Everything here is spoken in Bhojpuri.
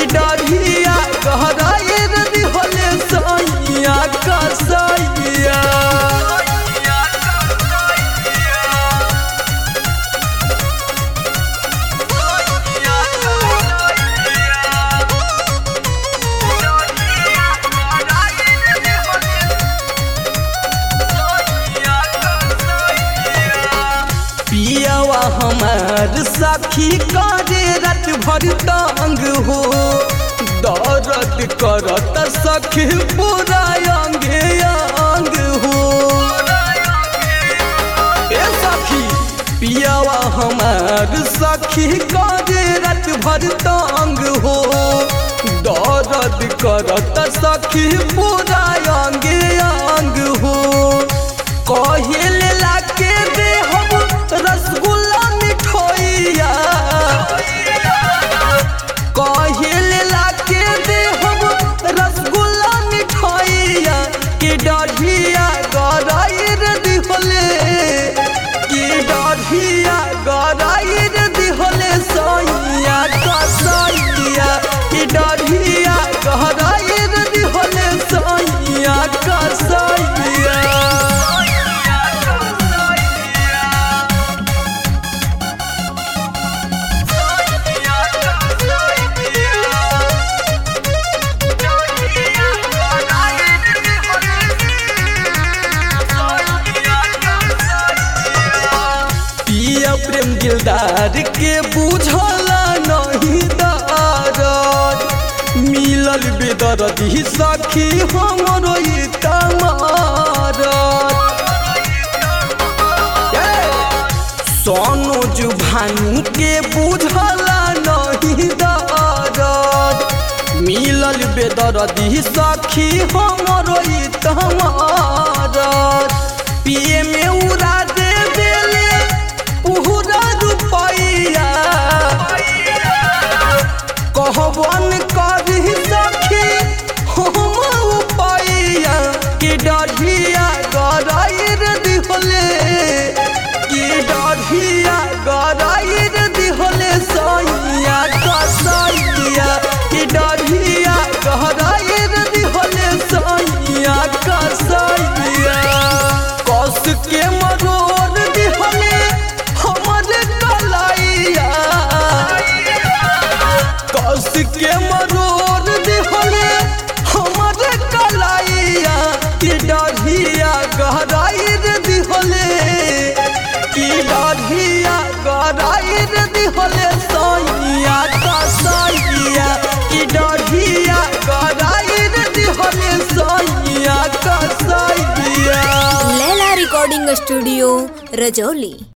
डरिया गहराइर दिहले सैया कसैया पियावा हमार सखी करे रत भर तंग हो दर्द करत सखी पूरा अंगे अंग हो ए सखी पियावा हमार सखी करे रत भर तंग हो दर्द करत सखी पूरा अंगे अंग हो कहिल लाके दे हम रसगुल्ला मिठोइया कहिल लाके दे हम रसगुल्ला मिठोइया कि डढ़िया गराइर दिहले कि डढ़िया गराइर दिहले सैया कसैया कि डढ़िया गराइर दिहले सैया कसैया पिया प्रेम दिलदार के बुझला नहीं दारद मिलल बेदरदी सखी हमरो ई तमारद सोनू जुभानू के बुझला नहीं दारद मिलल बेदरदी सखी हमरो ई तमारद पिए में उड़ा दे देले पूरा रुपैया कहबन करी सखी हम उपैया कि डढ़िया गराइर दिहले कि डढ़िया गराइर दिहले सैया कसैया कि डढ़िया गराइर दिहले सैया कसैया कस के मरोड़ दिहले हमर कलाइया कस के मरोड़ दिहले हमर कलाइया कि डढ़िया गहराइर दिहले कि डढ़िया गहराइर दिहले सैया कसैया कि डढ़िया गहराइर दिहले सैया कसैया लैला रिकॉर्डिंग स्टूडियो रजौली